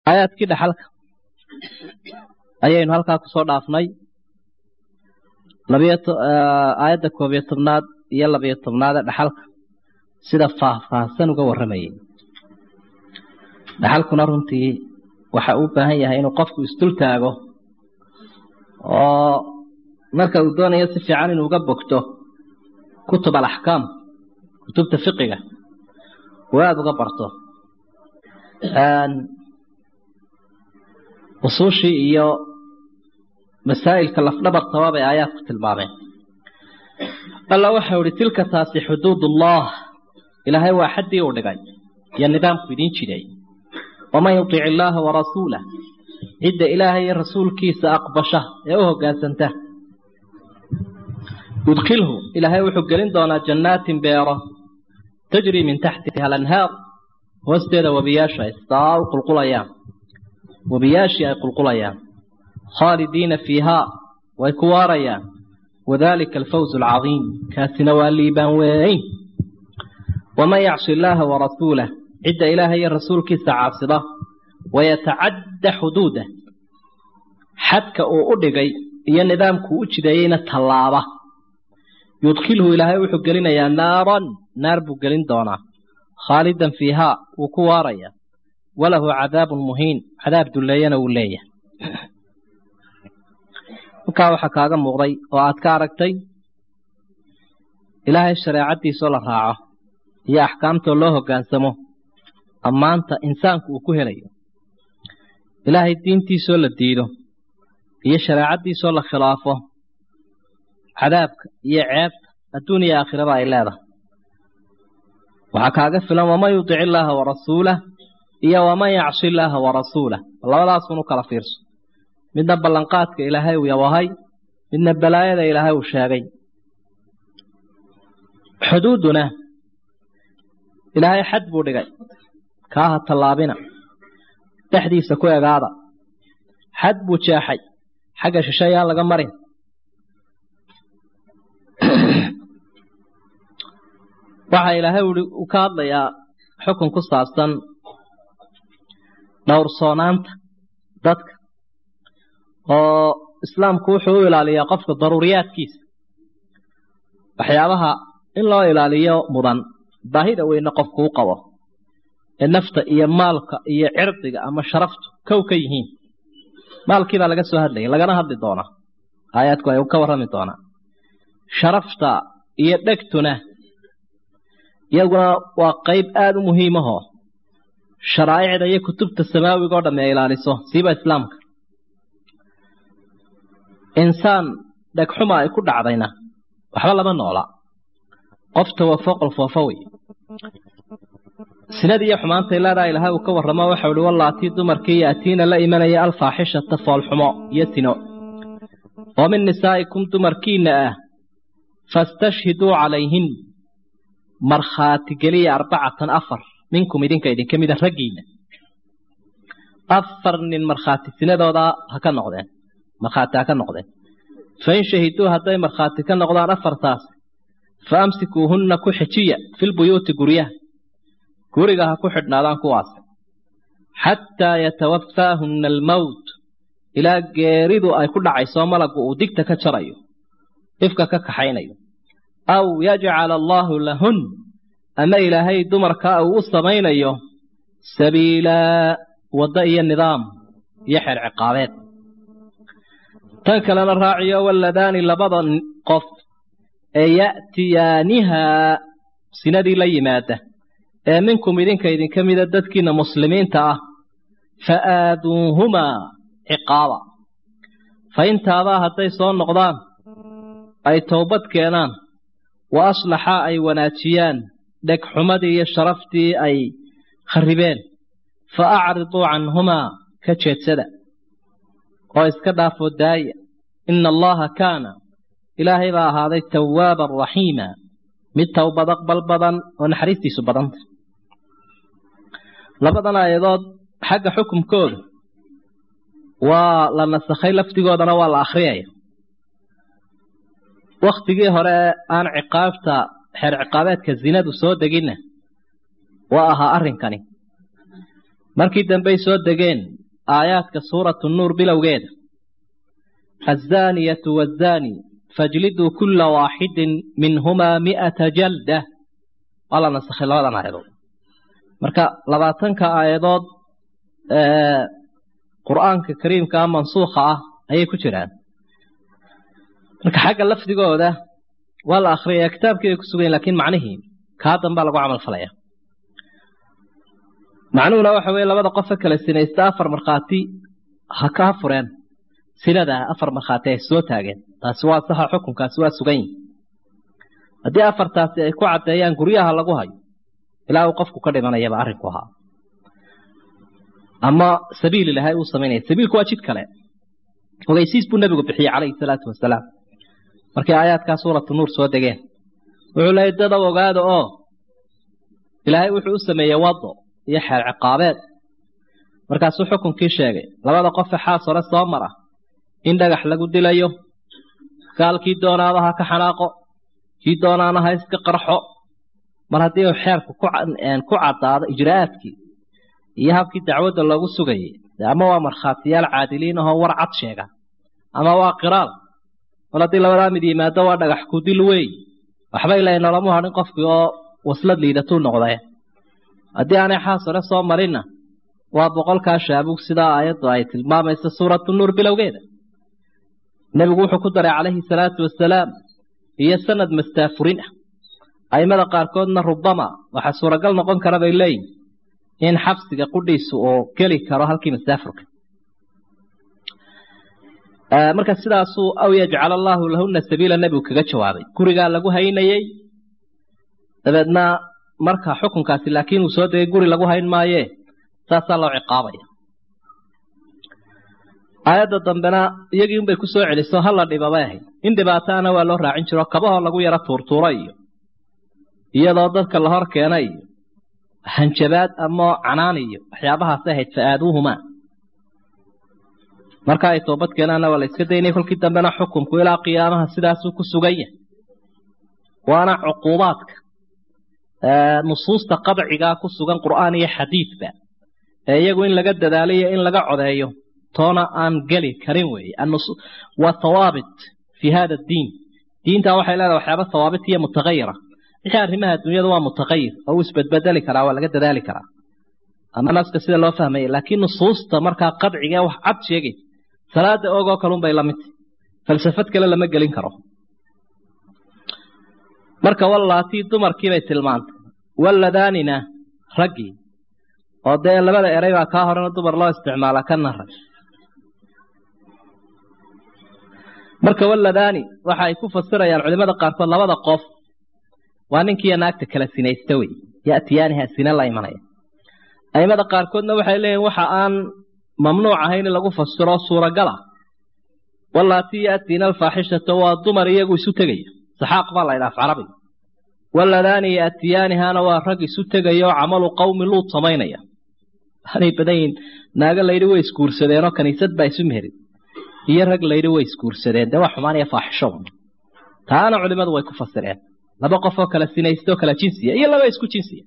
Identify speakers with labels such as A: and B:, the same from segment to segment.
A: aayaadkii dhaxalka ayaynu halkaa kusoo dhaafnay aayadda koob iyo tobnaad iyo labiyo tobnaadee dhaxalka sida faahfaahsan uga warramayay dhaxalkuna runtii waxa uu baahan yahay inuu qofku isdul taago oo marka uu doonayo si fiican inuu uga bogto kutub alaxkaam kutubta fiqiga uu aada uga barto usuushii iyo masaa'ilka lafdhabartaba bay aayaadku tilmaameen alla waxau ihi tilka taasi xuduudullah ilaahay waa xaddii uu dhigay iyo nidaamku idiin jiday waman yutic illaaha warasuulah cidda ilaahay iyo rasuulkiisa aqbasha ee u hoggaansanta yudkilhu ilaahay wuxuu gelin doonaa jannaatin beero tajrii min taxtiha alanhaar hoosteeda webiyaashu ay saa u qulqulayaan webiyaashii ay qulqulayaan khaalidiina fiihaa way ku waarayaan wadalika alfawz alcadiim kaasina waa liibaan weyn waman yacsi illaaha warasuulah cidda ilaahay iyo rasuulkiisa caasida wayatacadda xuduudah xadka uu u dhigay iyo nidaamkuu u jideeyeyna tallaaba yudkilhu ilaahay wuxuu gelinayaa naaran naar buu gelin doonaa khaalidan fiihaa wuu ku waarayaa walahu cadaabun muhiin cadaab dulleeyana wuu leeyahay halkaa waxaa kaaga muuqday oo aad ka aragtay ilaahay shareecaddiisoo la raaco iyo axkaamtoo loo hoggaansamo ammaanta insaanku uu ku helayo ilaahay diintiisoo la diido iyo shareecaddiisoo la khilaafo cadaabka iyo ceebta adduun iyo aakhiraba ay leedahay waxaa kaaga filan waman yudic illaaha warasuulah iyo waman yacsi illaaha warasuulah labadaasun u kala fiirso midna ballanqaadka ilaahay uu yawahay midna balaayada ilaahay uu sheegay xuduuduna ilaahay xad buu dhigay kaaha tallaabina dhexdiisa ku egaada xad buu jeexay xagga shishe ayaan laga marin waxaa ilaahay uu ka hadlayaa xukun ku saabsan dhowrsoonaanta dadka oo islaamku wuxuu u ilaaliyaa qofka daruuriyaadkiisa waxyaabaha in loo ilaaliyo mudan baahida weyne qofku u qabo ee nafta iyo maalka iyo cirdiga ama sharaftu kow ka yihiin maalkii baa laga soo hadlayay lagana hadli doonaa aayaadku ay ka warrami doonaa sharafta iyo dhegtuna iyaguna waa qayb aada u muhiimahoo sharaa'icda iyo kutubta samaawiga o dhamme ay ilaaliso siiba islaamka insaan dhegxuma ay ku dhacdayna waxba lama noola qof tawafo qolfoofo wey sinadii iyo xumaantay leedaha ilaahay uu ka warramo waxau ihi wallaatii dumarkii yaatiina la imanaya alfaaxishata foolxumo iyo sino oo min nisaa'ikum dumarkiinna ah fastashhiduu calayhin markhaati geliya arbacatan afar minkum idinka idinka mida raggiinna afar nin markhaati sinadooda ha ka noqdeen markhaati ha ka noqdeen fain shahiduu hadday markhaati ka noqdaan afartaas fa amsikuuhunna ku xejiya filbuyuuti guryaha guriga ha ku xidhnaadaan kuwaas xataa yatawafaahunna almowt ilaa geeridu ay ku dhacayso malaggu uu digta ka jarayo ifka ka kaxaynayo aw yajcala allaahu lahun ama ilaahay dumarkaa uu u samaynayo sabiilaa waddo iyo nidaam iyo xeer ciqaabeed tan kalena raaciyo waladaani labada qof ee ya'tiyaanihaa sinadii la yimaada ee minkum idinka idinka mida dadkiina muslimiinta ah fa aaduuhumaa ciqaaba fa intaabaa hadday soo noqdaan ay towbad keenaan wa aslaxaa ay wanaajiyaan dhegxumadii iyo sharaftii ay kharribeen fa acriduu canhumaa ka jeedsada oo iska dhaafoo daaya ina allaha kaana ilaahay baa ahaaday tawaaban raxiima mid towbad aqbal badan oo naxariistiisu badanta labadan aayadood xagga xukumkooda waa la nasakhay lafdigoodana waa la akhriyaya wakhtigii hore aan ciqaabta xeer ciqaabeedka zinadu soo deginna waa ahaa arrinkani markii dambey soo degeen aayaadka suuratu nuur bilowgeeda azzaaniyatu waazzaani fajliduu kulla waaxidin minhumaa mi'ata jalda waa la nasakhay labadan aayadood marka labaatanka aayadood qur'aanka kariimkaa mansuukha ah ayay ku jiraan marka xagga lafdigooda waa la akhriyaya kitaabkii bay ku sugayen lakiin macnihii kaa dambaa lagu camal falaya macnuhuna waxa weeye labada qofe kale sinaysta afar markhaati ha kaa fureen sinadaa afar markhaati ay soo taageen taasi waa saxa xukunkaasi waa sugan yihi haddii afartaasi ay ku caddeeyaan guryaha lagu hayo ilaa uu qofku ka dhimanayaba arrinku ahaa ama sabiil ilahay uu samaynaya sabiilku waa jid kale ogeysiis buu nebigu bixiyey calayhi salaatu wasalaam markii aayaadkaa suuratu nuur soo degeen wuxuu leeyay dadow ogaada oo ilaahay wuxuu u sameeyey wado iyo xeer ciqaabeed markaasuu xukunkii sheegay labada qofe xaas hore soo mara in dhagax lagu dilayo gaalkii doonaaba ha ka xanaaqo kii doonaana ha iska qarxo mar haddii uu xeerku ku caddaado ijraa'aadkii iyo habkii dacwadda loogu sugayay ama waa markhaatiyaal caadiliin ahoo war cad sheega ama waa qiraal mal haddii labadaa mid yimaado waa dhagax ku dil wey waxbay leeyiin nolamu hadhin qofkii oo waslad liidatuu noqday haddii aanay xaas hore soo marinna waa boqolkaa shaabug sidaa aayaddu ay tilmaamaysa suuratu nuur bilowgeeda nebigu wuxuu ku daray calayhi salaatu wasalaam iyo sanad mastaafurin ah aimada qaarkoodna rubama waxaa suuragal noqon kara bay leeyihin in xabsiga qudhiisu uu geli karo halkii masaafurka marka sidaasuu aw yajcal allaahu lahuna sabiila nebigu kaga jawaabay gurigaa lagu haynayey dabeedna marka xukunkaasi laakiin uu soo degay guri lagu hayn maayee saasaa loo ciqaabaya aayadda dambena iyagii unbay ku soo celiso hala dhibabay ahayd in dhibaataana waa loo raacin jiro kabahoo lagu yaro tuurtuura iyo iyadoo dadka la hor keena iyo hanjabaad ama canaan iyo waxyaabahaasay ahayd fa-aaduuhumaa marka ay toobad keenaanna waa la iska daynay kolkii dambena xukumku ilaa qiyaamaha sidaasuu ku sugan yahay waana cuquubaadka nusuusta qadcigaa ku sugan qur'aan iyo xadiidba ee iyagu in laga dadaalayo in laga codeeyo toona aan geli karin weeye waa hawaabit fii hada diin diintan waxay leedahay waxyaaba hawaabit iyo mutagayira wixii arrimaha adduunyada waa mutaqayir oo uu isbedbedeli karaa waa laga dadaali karaa ama naska sida loo fahmaya laakiin nusuusta markaa qadciga wax cad sheegay salaada ogoo kalun bay lamidtay falsafad kale lama gelin karo marka wallaatii dumarkiibay tilmaantay walladaanina raggii oo dee labada eray baa kaa horena dumar loo isticmaala kana rag marka walladaani waxa ay ku fasirayaan culimada qaarkood labada qof waa ninkiiyo naagta kala sinaysta wey yatiyaaniha sine la imanaya aimada qaarkoodna waxay leeyihin waxa aan mamnuuc ahayn in lagu fasiro suuragala wallaatii yaatiina alfaaxishata waa dumar iyagu isu tegaya saxaaq baa la ydhaaf carabiga walladaani yaatiyaanihana waa rag isu tegaya oo camalu qowmi luud samaynaya aanay badan yihin naago layidhi way isguursadeenoo kaniisad baa isu meherin iyo rag layidhi way isguursadeen dee waa xumaan iyo faaxisho taana culimadu way ku fasireen laba qof oo kala sinaysta oo kala jinsiya iyo laba isku jinsiya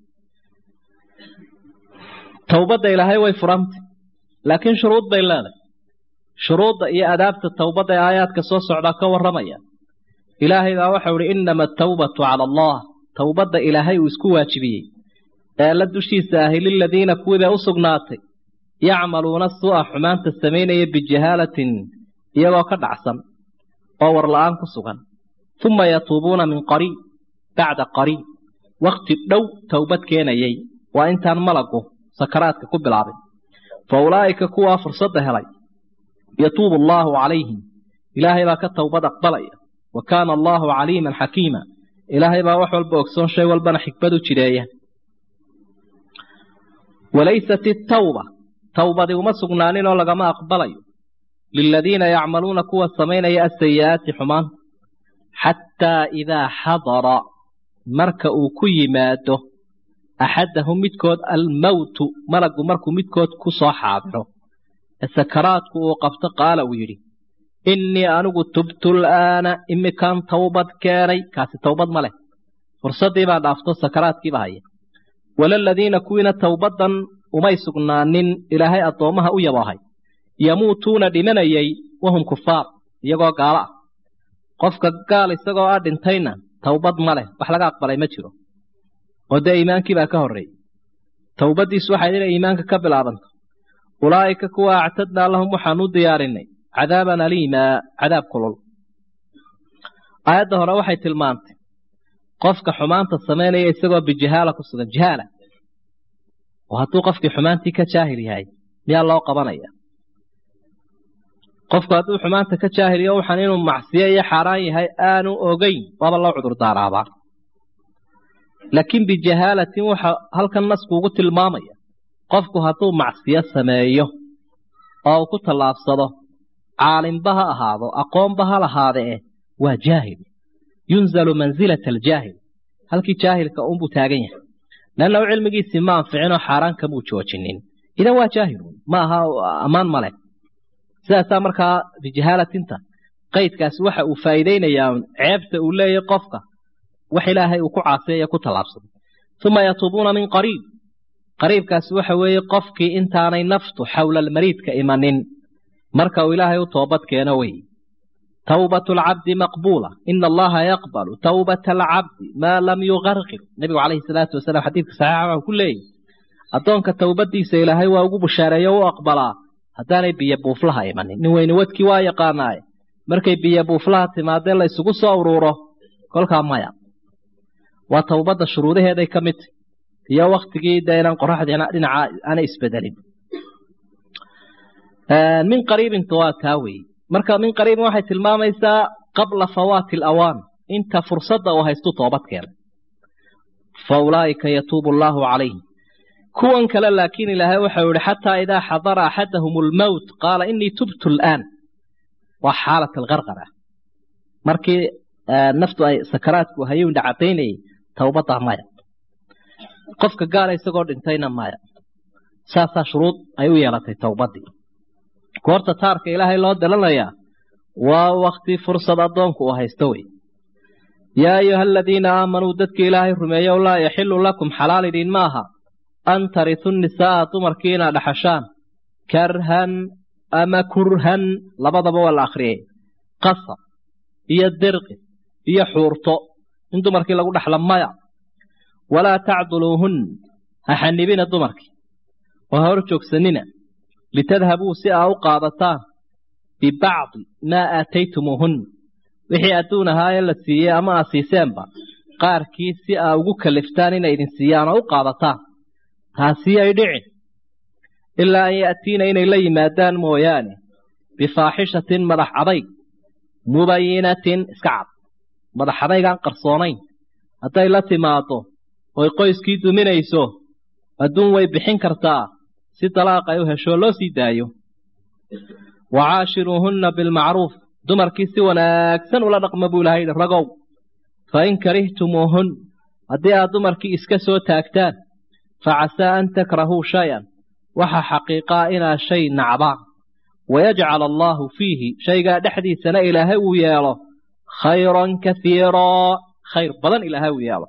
A: towbadda ilaahay way furantay laakiin shuruud bay leedahay shuruudda iyo adaabta towbadda ee aayaadka soo socdaa ka warramaya ilaahay baa waxau ihi innama atawbatu cala allah towbadda ilaahay uu isku waajibiyey ee la dushiisa ahi liladiina kuwiibay u sugnaatay yacmaluuna su'a xumaanta samaynaya bijahaalatin iyagoo ka dhacsan oo warla'aan ku sugan uma yatuubuuna min qariib bacda qariib wakhti dhow towbad keenayay waa intaan malagu sakaraadka ku bilaabin fa ulaa'ika kuwaa fursadda helay yatuubu allaahu calayhim ilaahay baa ka towbad aqbalaya wa kaana allaahu caliiman xakiima ilaahay baa wax walba ogsoon shay walbana xikmad u jireeya walaysat itawba towbadi uma sugnaanin oo lagama aqbalayo liladiina yacmaluuna kuwa samaynaya asayi'aati xumaanta xataa idaa xadara marka uu ku yimaado axadahum midkood almowtu malagu markuu midkood ku soo xaadiro ee sakaraadku uu qabto qaala uu yidhi innii anigu tubtu la'aana imikaan towbad keenay kaasi towbad ma leh fursaddii baa dhaafto sakaraadkiiba haya walaladiina kuwiina towbaddan umay sugnaanin ilaahay addoommaha u yaboohay yamuutuuna dhimanayay wahum kufaar iyagoo gaalo ah qofka gaal isagoo ah dhintayna towbad ma leh wax laga aqbalay ma jiro oo dee iimaankii baa ka horreeyey towbaddiisu waxay inay iimaanka ka bilaabanto ulaa'ika kuwa actadnaa lahum waxaan u diyaarinay cadaaban aliimaa cadaab kulul aayadda hore waxay tilmaantay qofka xumaanta samaynaya isagoo bijahaala ku sugan jahaala oo hadduu qofkii xumaantii ka jaahil yahay miyaa loo qabanaya qofku hadduu xumaanta ka jaahiliyo waxaan inuu macsiyo iyo xaaraan yahay aanu ogeyn waaba loo cudur daaraabaa laakiin bijahaalatin waxa halkan naskuugu tilmaamaya qofku hadduu macsiyo sameeyo oo uu ku tallaabsado caalimba ha ahaado aqoonba ha lahaadee waa jaahil yunzalu mansilata aljaahil halkii jaahilka unbuu taagan yahay leannahu cilmigiisii ma anficinoo xaaraan kamuu joojinin idan waa jaahilun ma aha ammaan male sidaasaa markaa bijahaalatinta qaydkaasi waxa uu faa'iidaynayaa ceebta uu leeyahy qofka wax ilaahay uu ku caasiyayo ku tallaabsado uma yatuubuuna min qariib qariibkaasi waxa weeye qofkii intaanay naftu xowla almariidka imanin marka uu ilaahay u toobad keeno wey tawbatu alcabdi maqbuula ina allaha yaqbalu tawbata alcabdi maa lam yugarqir nebigu calayhi salaatu wasalaam xadiidka saxiixa waxuu ku leeyahy addoonka towbadiisa ilaahay waa ugu bushaareeyo u aqbalaa haddaanay biyo buuflaha imanin nin weyne wadkii waa yaqaanaaye markay biyo buuflaha timaadee la isugu soo uruuro kolkaa maya waa towbadda shuruudaheeday ka mid tahy iyo waktigii dee inaan qoraxdiina dhinaca aanay isbedelin min qariibinta waa taa weeye marka min qariibin waxay tilmaamaysaa qabla fawaati alawaan inta fursadda uu haystu toobad keenay fa ulaa'ika yatuubu allaahu calayhim kuwan kale laakiin ilaahay waxau yihi xataa idaa xadara axadahum almowt qaala inii tubtu al'aan waa xaalat algarqara markii naftu ay sakaraadku hayowndha cadaynayay towbaddaa maya qofka gaala isagoo dhintayna maya saasaa shuruud ay u yeelatay towbaddii goorta taarka ilaahay loo dalanayaa waa wakti fursad addoonku uu haysto wey yaa ayuha aladiina aamanuu dadkii ilaahay rumeeyow laa yaxilu lakum xalaal idin maaha an taritu nisaa'a dumarkii inaad dhaxashaan karhan ama kurhan labadaba waa la akhriyay qasab iyo dirqi iyo xuurto in dumarkii lagu dhaxla maya walaa tacduluuhun ha xanibina dumarkii oo ha hor joogsanina litadhabuu si aa u qaadataan bibacdi maa aataytumuuhun wixii adduun ahaayee la siiyey ama aa siiseenba qaarkii si aa ugu kaliftaan inay idin siiyaan oo u qaadataan taasi ay dhicin ilaa an ya'tiina inay la yimaadaan mooyaane bifaaxishatin madax adayg mubayinatin iska cad madax adaygaan qarsoonayn hadday la timaado oy qoyskii duminayso adduun way bixin kartaa si dalaaq ay u heshoo loo sii daayo wa caashiruuhunna bilmacruuf dumarkii si wanaagsan ula dhaqma buu ilahay yidhi ragow fa in karihtumuuhun haddii aad dumarkii iska soo taagtaan fa casaa an takrahuu shay-an waxa xaqiiqaa inaad shay nacdaan wayajcal allaahu fiihi shaygaa dhexdiisana ilaahay uu yeelo khayran kaiiraa khayr badan ilaahay uu yeelo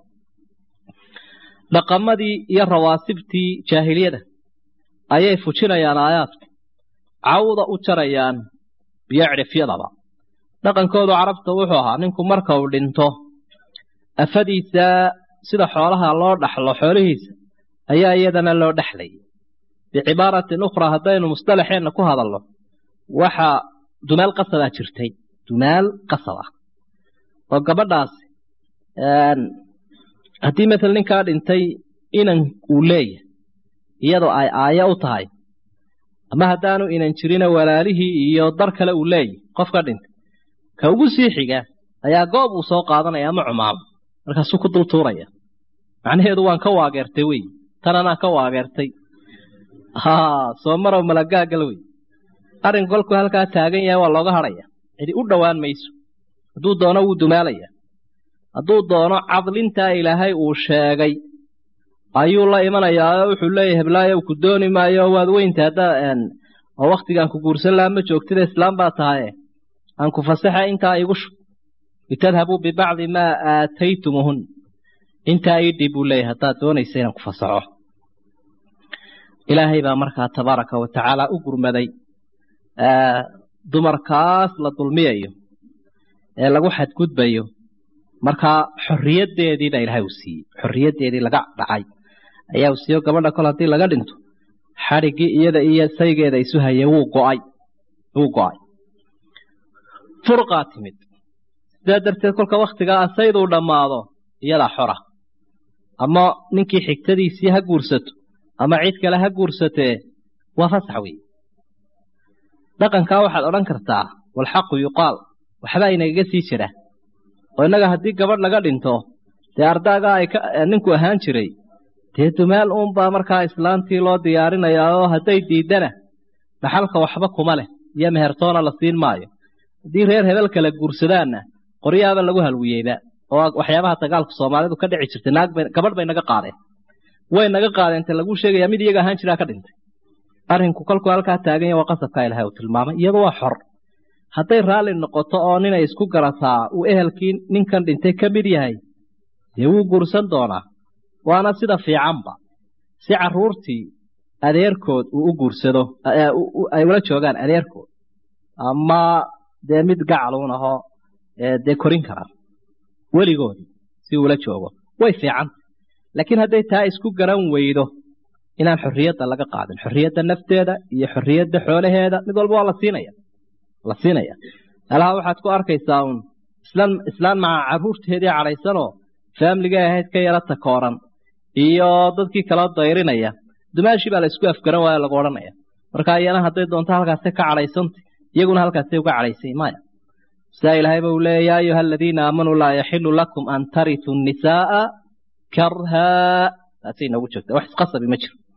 A: dhaqamadii iyo rawaasibtii jaahiliyada ayay fujinayaan aayaadka cawda u jarayaan biyo cidhifyadaba dhaqankoodu carabta wuxuu ahaa ninku marka uu dhinto afadiisa sida xoolaha loo dhaxlo xoolihiisa ayaa iyadana loo dhexlayay bicibaaratin ukhraa haddaynu mustalaxeenna ku hadalno waxa dumaal qasabaa jirtay dumaal qasab ah oo gabadhaasi haddii matal ninkaa dhintay inan uu leeyahay iyadoo ay aayo u tahay ama haddaanu inan jirina walaalihii iyo dar kale uu leeyahy qofka dhintay ka ugu sii xiga ayaa goob uu soo qaadanaya ama cumaamo markaasuu ku dul tuuraya macnaheedu waan ka waageertay wey tan anaa ka waageertay ha soo marow malagaagal wey arrin kolkuu halkaa taagan yahay waa looga hadhaya cidi u dhowaan mayso hadduu doono wuu dumaalaya hadduu doono cadlintaa ilaahay uu sheegay ayuu la imanayaa oo wuxuu leeyahay heblaayo ku dooni maayo waad weynta haddaa oo waktigaan ku guursan lahaa ma joogtida islaam baa tahaye aan ku fasaxa intaa igu shub litadhabuu bibacdi maa aataytumuhun intaa ii dhib buu leeyahay haddaad doonaysa inaan ku fasaxo ilaahay baa markaa tabaaraka wa tacaala u gurmaday dumarkaas la dulmiyayo ee lagu xadgudbayo markaa xorriyaddeediina ilaahay uu siiyey xorriyaddeedii laga dhacay ayaa uu siiyo gabadha kol haddii laga dhinto xadhiggii iyada iyo saygeeda isu hayay wuu go'ay wuu go'ay furqaa timid sidaa darteed kolka wakhtigaa asayduu dhammaado iyadaa xora ama ninkii xigtadiisii ha guursato ama cid kale ha guursatee waa fasax weeye dhaqankaa waxaad odhan kartaa walxaqu yuqaal waxbaa inagaga sii jira oo innaga haddii gabadh laga dhinto dee ardaagaa ay ninku ahaan jiray dee dumaal uunbaa markaa islaantii loo diyaarinayaa oo hadday diiddana dhaxalka waxba kuma leh iyo mehertoona la siin maayo haddii reer hebel kale guursadaanna qoryaaba lagu halwiyeyba oo waxyaabaha dagaalku soomaalidu ka dhici jirtay naag bay gabadh bay naga qaadeen way naga qaadeen te laguu sheegayaa mid iyaga ahaan jiraa ka dhintay arrinku kolkuu halkaa taagan yahay waa qasabkaa ilahay uu tilmaamay iyadu waa xor hadday raalli noqoto oo ninay isku garataa uu ehelkii ninkan dhintay ka mid yahay dee wuu guursan doonaa waana sida fiicanba si carruurtii adeerkood uu u guursado ay ula joogaan adeerkood ama dee mid gacaluun ahoo dee korin karaan weligoodii si uula joogo way fiicanta laakiin hadday taa isku garan weydo inaan xorriyadda laga qaadin xorriyadda nafteeda iyo xorriyadda xoolaheeda mid walba waa la siinaya la siinaya meelaha waxaad ku arkaysaa uun islaan islaan maca carruurteedii cadhaysanoo faamligay ahayd ka yara takooran iyo dadkii kala dayrinaya dumaashii baa la isku afgaran waayo lagu odhanaya marka iyana hadday doonto halkaase ka cadhaysanta iyaguna halkaasay uga cadhaysay maya sidaa ilaahayba uu leeya yaa ayuha aladiina aamanuu laa yaxilu lakum an tarituu nisaaa karhaa taasay noogu joogta wax isqasabi ma jiro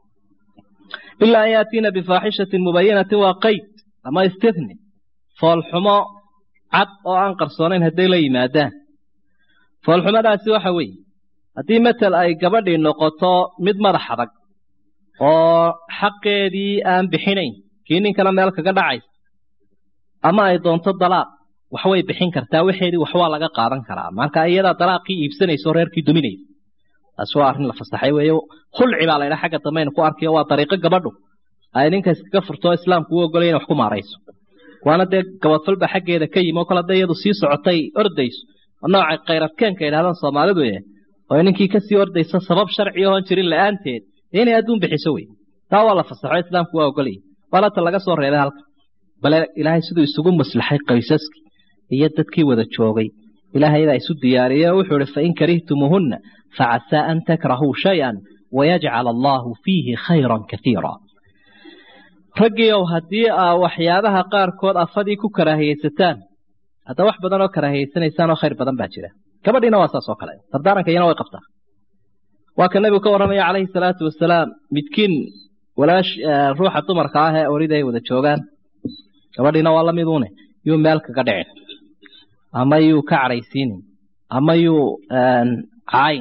A: ilaa an yaatiina bifaaxishatin mubayinatin waa qayd ama istithni foolxumo cad oo aan qarsoonayn hadday la yimaadaan foolxumadaasi waxa weeye haddii matel ay gabadhii noqoto mid madax adag oo xaqeedii aan bixinayn kii ninkana meel kaga dhacaysa ama ay doonto dalaaq waxway bixin kartaa waxeedii waxwaa laga qaadan karaa marka iyadaa dalaaqii iibsanaysa oo reerkii duminaysa taas waa arrin la fasaxay weeye khulci baa laydhaa xagga dambayna ku arkayo waa dariiqo gabadhu ay ninka iskaga furto islaamku u ogolaya inay wax ku maarayso waana dee gabadfalba xaggeeda ka yimi oo kale hadday iyadu sii socotay ordayso oo noocay khayradkeenka yidhahdaan soomaalidu eh oo ninkii kasii ordaysa sabab sharci oon jirin la'aanteed dee inay adduun bixiso wey taa waa la fasaxo islaamku waa ogolaya waana ta laga soo reebay halka bale ilaahay siduu isugu maslaxay qaysaskii iyo dadkii wada joogay ilaahay baa isu diyaariyey oo wuxuu ihi fain karihtumuuhunna facasaa an takrahuu shay-an wayajcal allaahu fiihi khayran kaiira raggiiow haddii aa waxyaabaha qaarkood afadii ku karaahiyeysataan hadda wax badan oo karaahiyeysanaysaan oo khayr badan baa jira gabadhiina waa saas oo kale dardaaranka iyana way qabtaa waa ka nebigu ka warramaya calayhi salaatu wasalaam midkiin walaash ruuxa dumarka ah ee orida ay wada joogaan gabadhiina waa lamiduune yuu meel kaga dhicin ama yuu ka cadhaysiinin ama yuu cayn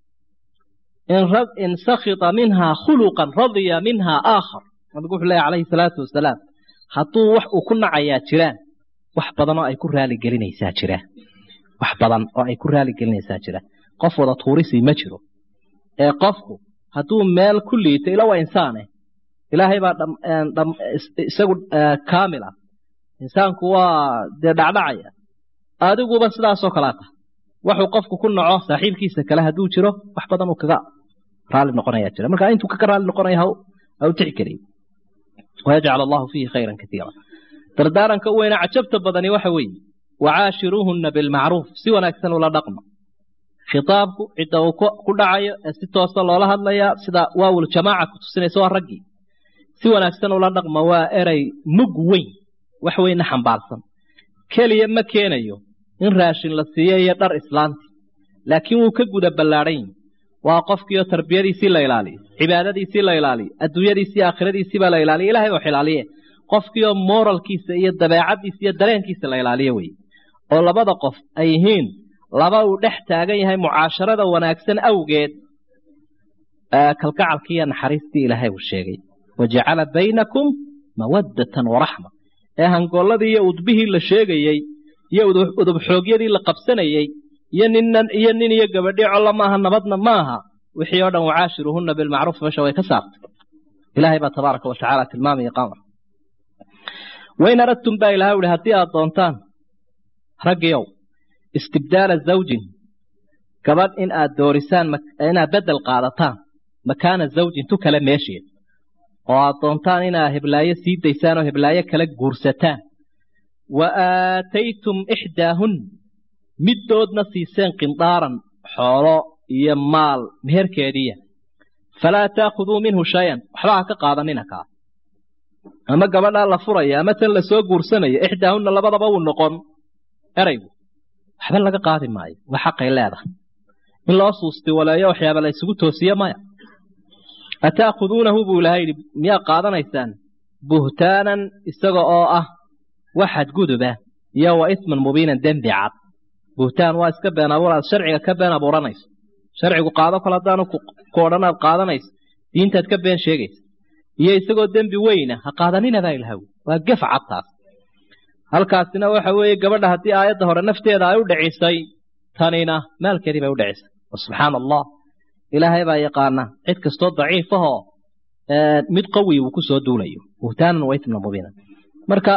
A: in sakita minhaa khuluqan radiya minhaa aakhar nabigu wuxuu leeya calayhi salaatu wasalaam hadduu wax uu ku nacayaa jiraan wax badan oo ay ku raaligelinaysaa jira wax badan oo ay ku raaligelinaysaa jira qof wada tuurisi ma jiro ee qofku hadduu meel ku liito ila waa insaane ilaahay baa isagu kaamil ah insaanku waa dee dhacdhacaya adiguba sidaasoo kalea tahay waxuu qofku ku naco saaxiibkiisa kale hadduu jiro wax badan uu kaga raali noqonaya jira marka intuu kaga raali noqonaya ha u tixgeliyo wayajcal allahu fiihi khayran kaiira dardaaranka u weyna cajabta badani waxa weeye wacaashiruuhunna bilmacruuf si wanaagsan ula dhaqma khitaabku cidda uu ku dhacayo ee si toosa loola hadlayaa sida waawul jamaaca ku tusinaysa waa raggii si wanaagsan ula dhaqma waa erey mug weyn wax weynna xambaarsan keliya ma keenayo in raashin la siiyo iyo dhar islaanti laakiin wuu ka guda ballaadhan yihi waa qofkiioo tarbiyadiisii la ilaaliyo cibaadadiisii la ilaaliyo adduunyadiisii aakhiradiisiibaa la ilaaliyo ilahay oo xilaaliye qofkiioo moralkiisa iyo dabeecaddiisa iyo dareenkiisa la ilaaliyo weye oo labada qof ay yihiin laba uu dhex taagan yahay mucaasharada wanaagsan awgeed kalgacalkii iyo naxariistii ilaahay uu sheegay wajacala baynakum mawaddatan waraxma ee hangolladii iyo udbihii la sheegayey iyo udubxoogyadii la qabsanayey iyo ninnan iyo nin iyo gabadhi colla maaha nabadna maaha wixii oo dhan wacaashiruuhunna bilmacruuf meesha way ka saartay ilaahay baa tabaaraka watacaala tilmaamaya qamar wain aradtum baa ilaha uhi haddii aad doontaan raggiyow istibdaala zawjin gabadh in aad doorisaan inaad beddel qaadataan makaana zawjin tu kale meesheed oo aad doontaan inaad heblaayo sii daysaan oo heblaayo kala guursataan wa aataytum ixdaahun middoodna siiseen qindaaran xoolo iyo maal meherkeediiya falaa taakhuduu minhu shayan waxba ha ka qaadanina kaa ama gabadhaa la furaya ama tan la soo guursanaya ixdaahunna labadaba wuu noqon eraygu waxba laga qaadi maayo waa xaqay leedahay in loo suusti waleeyo waxyaaba la isugu toosiye maya ata'khuduunahu buu ilahay yidhi miyaa qaadanaysaan buhtaanan isaga oo ah wax xadguduba iyo wa isman mubiinan dembi cad buhtaan waa iska been abuur aad sharciga ka been abuuranayso sharcigu qaado kol haddaanu ku odhan aad qaadanayso diintaad ka been sheegaysa iyo isagoo dembi weyna ha qaadanina baa ilahaw waa gef cad taas halkaasina waxa weeye gabadha haddii aayadda hore nafteeda ay u dhicisay tanina maalkeedii bay u dhicisay subxaana allah ilaahay baa yaqaana cid kastoo daciifahoo mid qawi uu ku soo duulayo buhtaanan wa isman mubiinan marka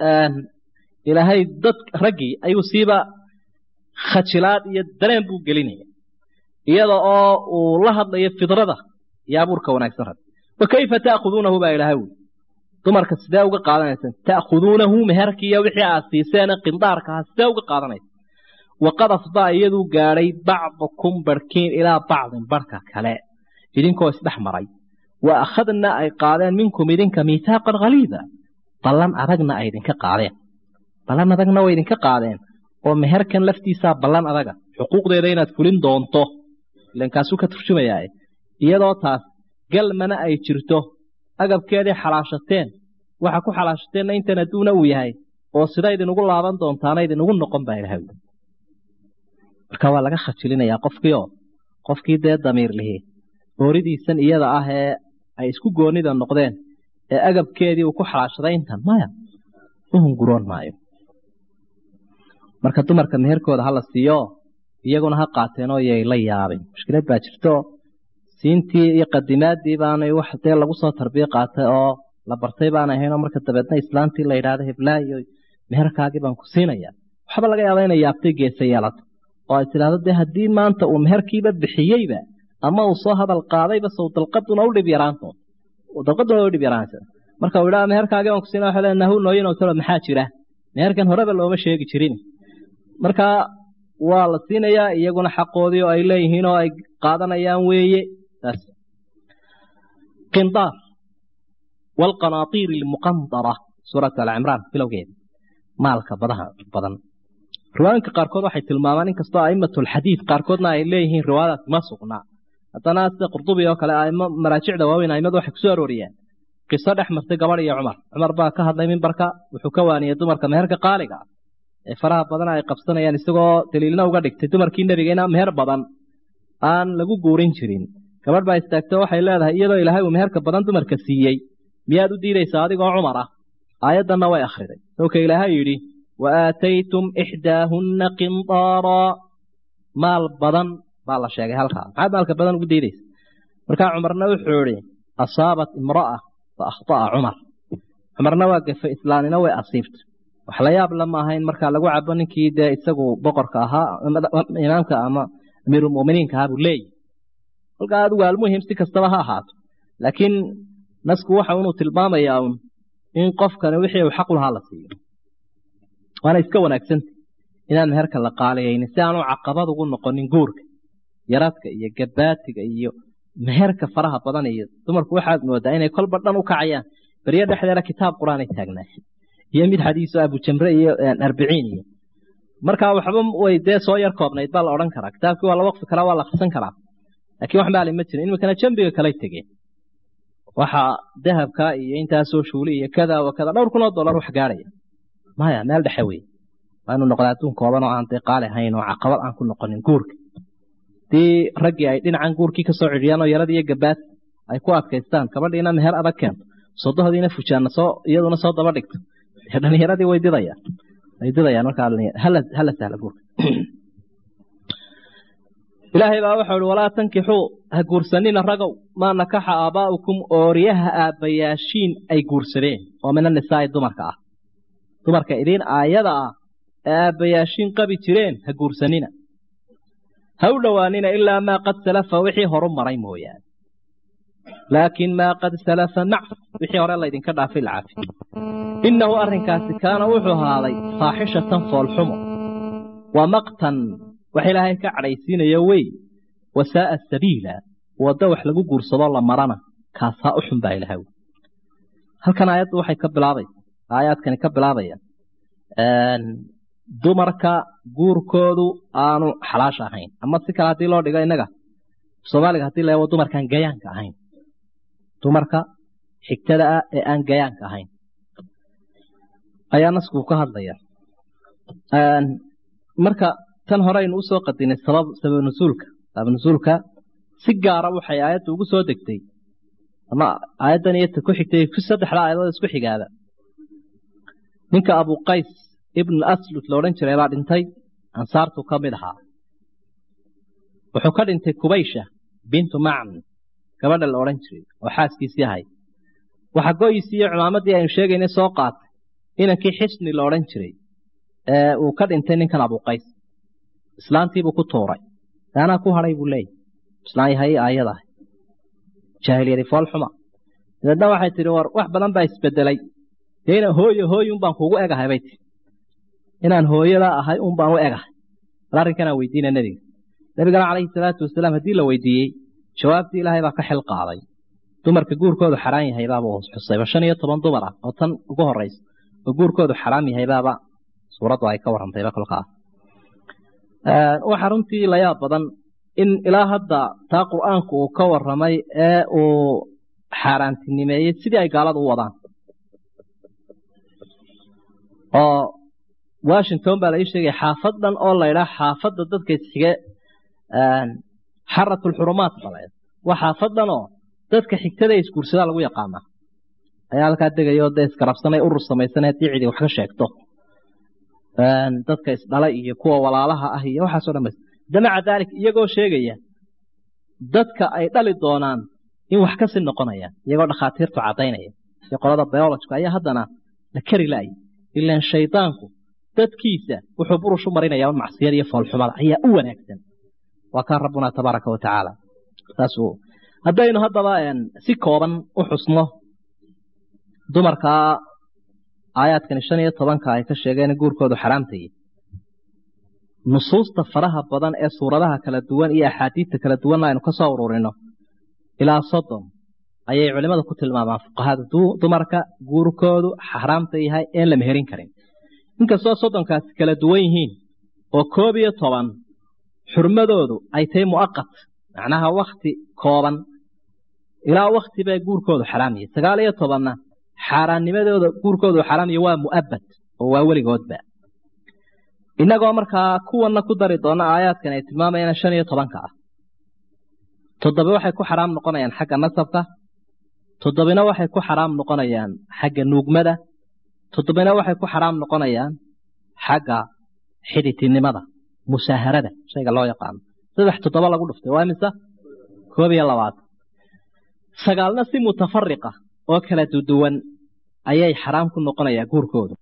A: ilaahay dad raggii ayuu siiba khajilaad iyo dareen buu gelinaya iyada oo uu la hadlayo fidrada iyo abuurka wanaagsan rag wa kayfa ta'khuduunahu baa ilaahay wi dumarka sidee uga qaadanaysaan ta'khuduunahu meherkiiyo wixii aad siiseen qindaarkaha sidee uga qaadanaysa waqad afdaa iyaduu gaadhay bacdukum barhkiin ilaa bacdin barhka kale idinkoo isdhex maray wa akhadna ay qaadeen minkum idinka miitaaqan khaliida ballan adagna ay idinka qaadeen ballan adagna way idinka qaadeen oo meherkan laftiisaa ballan adaga xuquuqdeeda inaad fulin doonto ilan kaasuu ka turjumayaa iyadoo taas galmana ay jirto agabkeedii xalaashateen waxa ku xalaashateenna intan adduuna uu yahay oo sida idinugu laaban doontaana idinugu noqon baa ilahay marka waa laga khajilinayaa qofkiioo qofkii dee damiir lihi ooridiisan iyada ah ee ay isku goonida noqdeen ee agabkeedii uu ku xalaashaday intan maya u hunguroon maayo marka dumarka meherkooda hala siiyo iyaguna ha qaateen oo yay la yaabin mushkilad baa jirto siintii iyo qadimaadii baanay wax dee lagu soo tarbiye qaatay oo la bartay baan ahaynoo marka dabeedna islaantii la yidhaahdo heblaayo meherkaagii baan ku siinaya waxba laga yaaba inay yaabtay geesa yeelato oo ay tidhaahdo dee haddii maanta uu meherkiiba bixiyeyba ama uu soo hadal qaadayba sow dalqaduna u dhib yaraantood dalqaduna u dhib yaraanaysa marka uu yidhaha meherkaagii baan ku siina waxa leeyahay nahu nooyin oo talo maxaa jira meherkan horeba looma sheegi jirin marka waa la siinayaa iyaguna xaqoodii oo ay leeyihiin oo ay qaadanayaan weeye taas qindaar waalqanaatiir almuqandara suurat alcimraan bilowgeeda maalka badaha badan riwaayinka qaarkood waxay tilmaamaan inkastoo a'imatulxadiid qaarkoodna ay leeyihiin riwaayadaas ma sugnaa haddana sida qurdubi oo kale aimo maraajicda waaweyn aimadu waxay kusoo arooriyeen qiso dhex martay gabadh iyo cumar cumar baa ka hadlay mimbarka wuxuu ka waaniyey dumarka meherka qaaliga ah ee faraha badan ay qabsanayaan isagoo daliilna uga dhigtay dumarkii nebigeena meher badan aan lagu guurin jirin gabadh baa istaagto waxay leedahay iyadoo ilaahay uu meherka badan dumarka siiyey miyaad u diidaysaa adigoo cumar ah aayaddanna way akhriday sawka ilaahay yidhi wa aataytum ixdaahunna qindaaraa maal badan baa la sheegay halkaa maxaad maalka badan ugu diidaysa markaa cumarna wuxuu idhi asaabat imra'a fa akhta'a cumar cumarna waa gafay islaanina way asiibtay wax la yaab la maaha in markaa lagu cabo ninkii dee isagu boqorka ahaa imaamka ama amiirulmu'miniinka ahaa buu leeyahy halkaa adigu almuhim si kastaba ha ahaato laakiin nasku waxa inuu tilmaamayaa un in qofkani wixii uu xaq u lahaa la siiyo waana iska wanaagsanta inaan meherka la qaaliyaynin si aanu caqabad ugu noqonin guurka yaradka iyo gabaatiga iyo meherka faraha badan iyo dumarku waxaad moodaa inay kolba dhan u kacayaan beryo dhexdeeda kitaab qur-aan ay taagnaayeen iyo mid xadiiso abujamre iyo arbiciin iyo markaa waxba way dee soo yar koobnayd baa la odhan karaa kitaabkii waa la waqfi karaa waa la akhrisan karaa laakiin wax maali ma jirin iminkana jambiga kalay tegeen waxa dahabka iyo intaasoo shuuli iyo kada wa kada dhowr kun oo dollar wax gaadhaya maya meel dhexe wey waa inuu noqda adduun kooban oo aan dee qaali ahayn oo caqabad aan ku noqonin guurka hadii raggii ay dhinacan guurkii kasoo cidhiyaan oo yarad iyo gabaad ay ku adkaystaan gabadhiina meher adag keento sodohdiina fujaanna soo iyaduna soo daba dhigto dhalinyaradii way didayaan way didayaan markaa hala sahla guurka ilaahay baa wuxuu ihi walaa tankixuu ha guursanina ragow maa nakaxa aabaa'ukum ooryaha aabbayaashiin ay guursadeen oo min anisaa'i dumarka ah dumarka idiin aayada ah ee aabbayaashiin qabi jireen ha guursanina ha u dhowaanina ilaa maa qad salafa wixii horu maray mooyaane laakiin maa qad salafa mac wixii hore laydinka dhaafay la cafi innahu arrinkaasi kaana wuxuu ahaaday faaxishatan foolxumo wa maqtan wax ilaahay ka cadhaysiinaya wey wasaa'a sabiila waddo wax lagu guursado la marana kaasaa u xun baa ilahay halkan aayaddu waxay ka bilaabaysa aayaadkani ka bilaabaya dumarka guurkoodu aanu xalaasha ahayn ama si kale haddii loo dhigo innaga soomaaliga hadii la eego dumarkaan gayaanka ahayn dumarka xigtada ah ee aan gayaanka ahayn ayaa nasku ka hadlaya marka tan hore aynu usoo qadinay sabab sabab nusuulka sabab nusuulka si gaara waxay aayadda ugu soo degtay ama aayaddan iyo ta ku xigtay saddexda aayadood isku xigaada ninka abu qays ibn aslud la odhan jiray baa dhintay ansaartu ka mid ahaa wuxuu ka dhintay kubaysha bintu macn gabadha la odhan jiray oo xaaskiisii ahayd waxa goyisii iyo cumaamadii aynu sheegaynay soo qaatay inankii xisni la odhan jiray ee uu ka dhintay ninkan abuqays islaantiibuu ku tuuray anaa ku hadhay buu leeyahy islaan yahay aayadaah jaahiliyadi foolxuma dabeedna waxay tidhi war wax badan baa isbedelay dee inaan hooye hooye un baan kuugu egahay bay tii inaan hooyada ahay un baan u egahay bal arrinkanaa weydiina nebiga nebigana calayhi salaatu wasalaam haddii la weydiiyey jawaabtii ilaahay baa ka xil qaaday dumarka guurkoodu xaraan yahay baaba xusayba shan iyo toban dumar ah oo tan ugu horeysa oo guurkoodu xaraam yahay baaba suuraddu ay ka warrantayba kolkaas waxaa runtii layaab badan in ilaa hadda taa qur'aanku uu ka warramay ee uu xaaraantinimeeyey sidii ay gaaladu u wadaan oo washington baa la ii sheegaya xaafad dhan oo laydhaa xaafadda dadka isxige xaratulxurumaat baleed waa xaafad dhan oo dadka xigtada isguursadaa lagu yaqaanaa ayaa halkaa degaya oo dee iskarabsanay urur samaysanay haddii cidi wax ka sheegto dadka isdhala iyo kuwa walaalaha ah iyo waxaaso dhan bas damaca daalik iyagoo sheegaya dadka ay dhali doonaan in wax kasii noqonayaan iyagoo dhakhaatiirtu caddaynaya iyo qolada biolojka ayaa haddana la kari la'aya ilaan shaydaanku dadkiisa wuxuu burush u marinaya un macsiyada iyo foolxumada ayaa u wanaagsan waa kaa rabbuna tabaaraka wa tacaala saas haddaynu haddaba si kooban u xusno dumarkaa aayaadkani shan iyo tobanka ay ka sheegeen guurkoodu xaraamtayay nusuusta faraha badan ee suuradaha kala duwan iyo axaadiidta kala duwanna aynu ka soo ururino ilaa soddon ayay culimmada ku tilmaamaan fuqahada dumarka guurkoodu xaraamta yahay een la meherin karin inkastoo soddonkaasi kala duwan yihiin oo koob iyo toban xurmadoodu ay tahay mu'aqat macnaha wakti kooban ilaa wakti bay guurkoodu xaraam yahay sagaal iyo tobanna xaaraannimadooda guurkoodu xaraam yahay waa mu'abad oo waa weligoodba innagoo markaa kuwanna ku dari doona aayaadkan ay tilmaamayaan shan iyo tobanka ah toddoba waxay ku xaraam noqonayaan xagga nasabka toddobina waxay ku xaraam noqonayaan xagga nuugmada toddobina waxay ku xaraam noqonayaan xagga xiditinimada musaaharada shayga loo yaqaano saddex toddoba lagu dhuftay waa mise koob iyo labaatan sagaalna si mutafariqa oo kala duduwan ayay xaraam ku noqonayaa guurkoodu